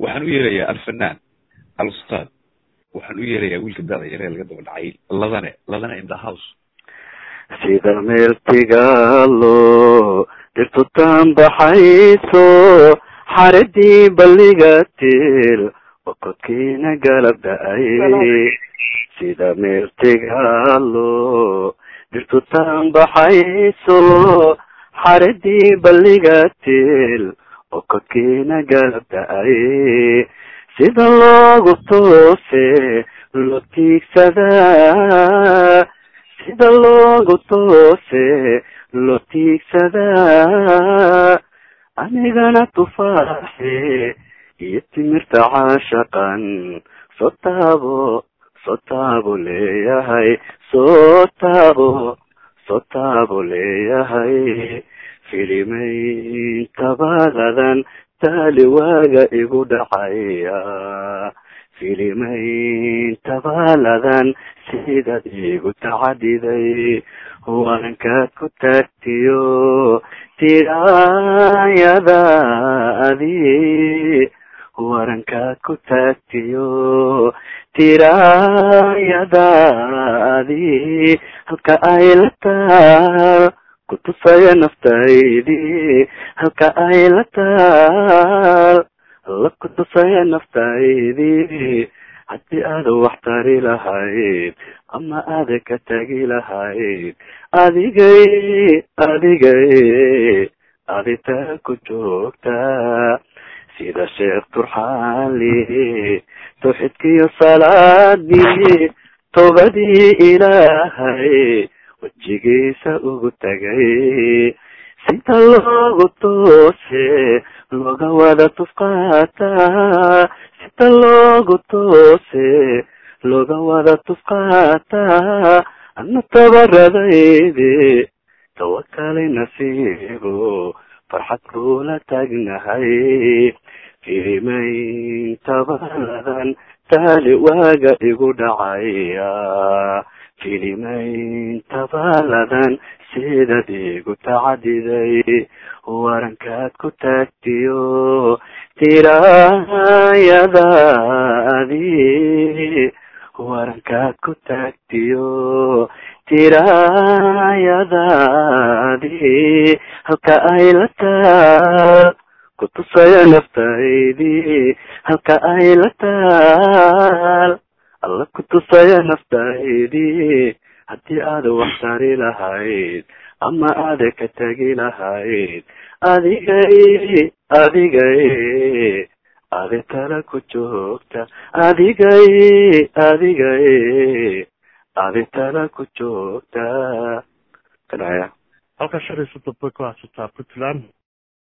waxaan u yeerayaa alfanaan alustaad waxaan u yeerayaa wiilka dada yaree laga daba dhacay ladane ladane in the house sida meeltigaalo dhirtu taanbaxayso xaradii balliga til okodkiina galab da-ay sida meeltigaalo dhirtu taanbaxayso xaradii balliga til okodkiina galab da-ay sida loogu toose loo tiigsadaa sida loogu toose loo tiigsadaa anigana tufaaxe iyo timirta caashaqan soo taabo soo taabo leeyahay soo taabo soo taabo leeyahay filimayn tabaaladan taali waaga igu dhacaya filimayn tabaaladan sidaad igu tacadiday waankaad ku taagtiyo tiraayadaadi warankaad ku taagtiyo tiraayadaadi halka ay la taal kutusaya naftaydii halka ay la taal la kutusaya naftaydii haddii aada wax tari lahayd ama aada ka tagi lahayd adigay adigay aditaa ku joogtaa sida sheekh turxaali tawxidkiiyo salaadii toobadii ilaahay wejigiisa ugu tagay sida loogu toose looga wada tufqaataa sida loogu toose looga wada tufqaataa ana tabaradayde tawakalay nasiibo farxad kula taagnahay filimayn tabaladan taali waaga igu dhacaya filimayn tabaaladan sidaad igu tacadiday warankaad ku taagtiyo tiraayadaadi warankaad ku taagtiyo tiraayadaadi halka ay la taal kutusaya naftaydii halka ay la taal alla kutusaya naftaydii haddii aada wax tari lahayd ama aada ka tagi lahayd adigay adigay adi tala ku joogta adigay adigay adi tala ku joogta kadhaya halkaa shan iyo soddon bay ku haysataa puntland